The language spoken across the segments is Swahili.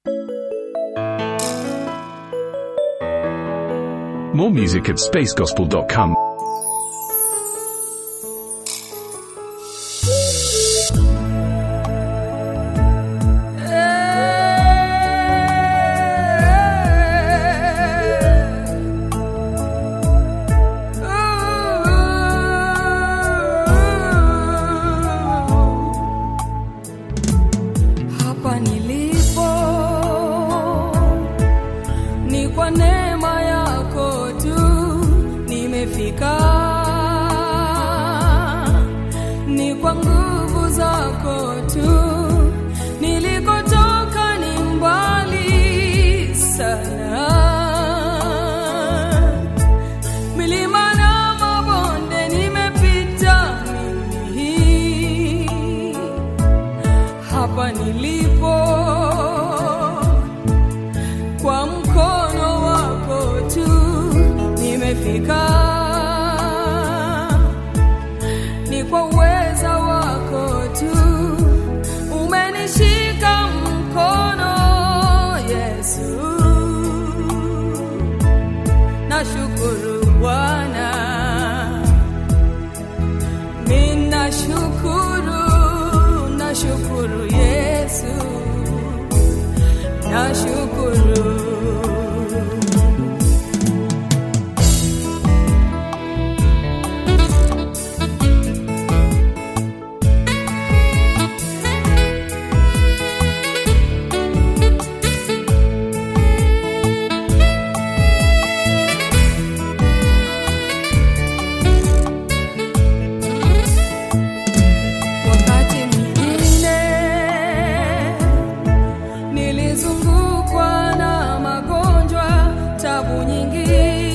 More music at spacegospel.com. Hapa nilipo ni kwa neema yako tu nimefika, ni kwa nguvu zako tu. Nilikotoka ni mbali sana, milima na mabonde nimepita mimi hapa nilipo kwa mkono wako tu nimefika, ni kwa uweza wako tu umenishika mkono Yesu. Nashukuru Bwana, Mina shukuru, nashukuru Yesu, nashukuru. Wakati mwingine nilizungukwa na magonjwa, tabu nyingi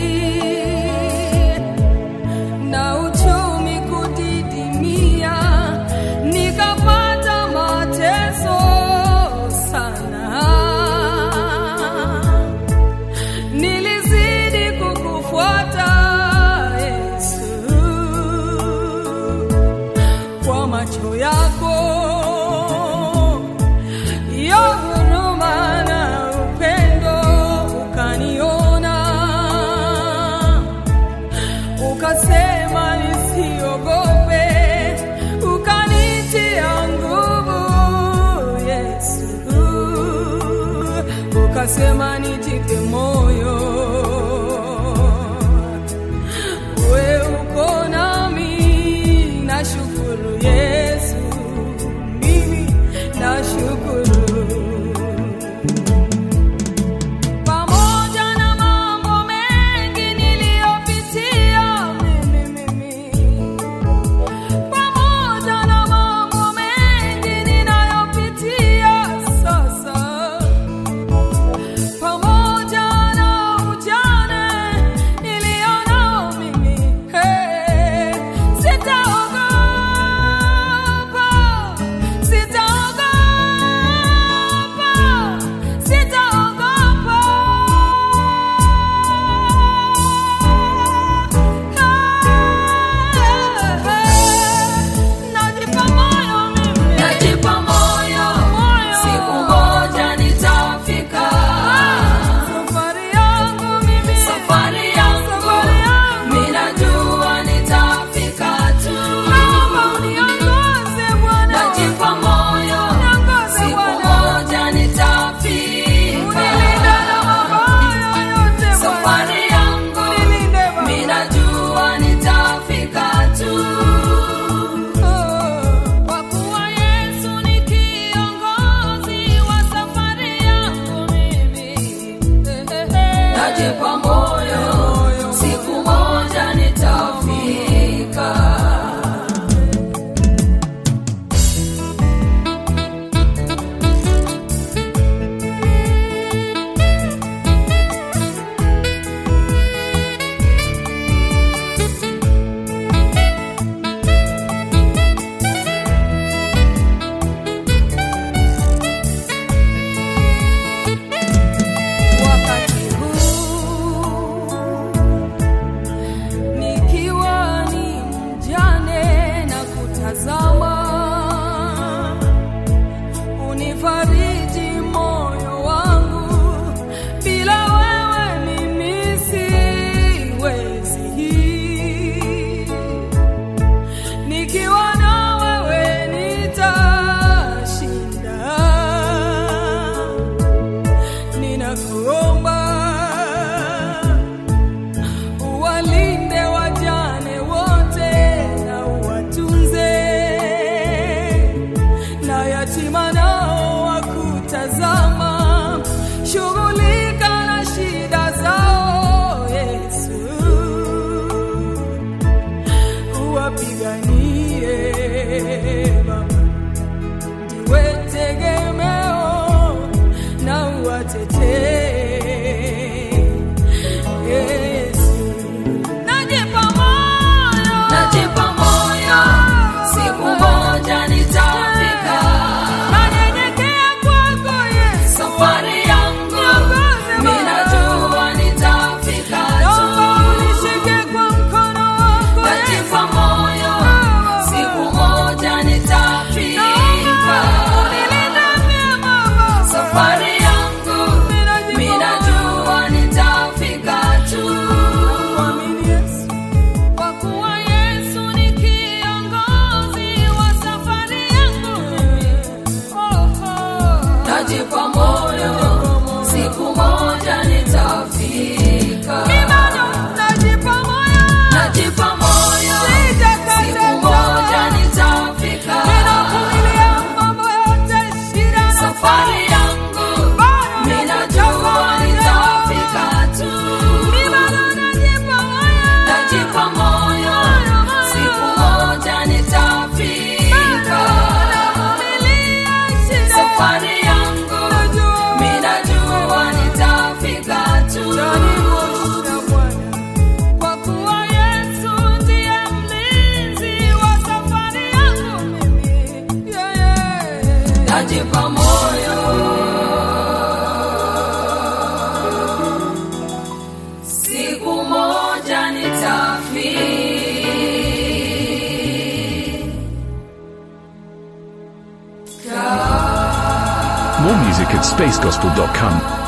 na uchumi kudidimia, nikapata mateso sana. Nilizidi kukufuata Yesu kwa macho yako ya huruma na upendo ukaniona, ukasema nisiogope, ukanitia nguvu Yesu, ukasema nijipe moyo we uko nami, nashukuru Yesu, mimi nashukuru. Pamoja na mambo mengi niliyopitia mimi, mimi pamoja na mambo mengi ninayopitia sasa pamoja na ujane nilionao mimi, hey, sitaogopa, sitaogopa, sitaogopa. Hey, najipa moyo mimi, Najipa moyo, Moyo. siku moja nitafika. safari yangu mimi, Safari yangu, safari yangu. mimi najua nitafika tu. Naomba uniongoze Bwana. Najipa moyo, Niongoze siku Bwana. moja nitafika. Unilinde na mabaya yote Bwana. Safari yangu, Unilinde Baba. mimi najua nitafika tu. Kwa kuwa Yesu ni kiongozi wa safari yangu mimi. Najipa moyo, siku moja nitafika. Wakati huu nikiwa ni mjane na kutazama, unifariji moyo wangu najipa moyo siku moja nitafika Mimi bado najipa moyo. najipa moyo Sijakata siku tamaa. moja nitafika Ninavumilia mambo yote, shida na safari yangu Bado minajua nitafika tu Mimi bado najipa moyo. najipa moyo siku moja nitafika Navumilia shida. safari yangu Najua. minajua nitafika tu Tanikuosha Bwana. Kwa kuwa Yesu ndiye mlinzi wa safari yangu mimi. Yeah, yeah. najipa moyo siku moja nitafika More music at spacegospel.com.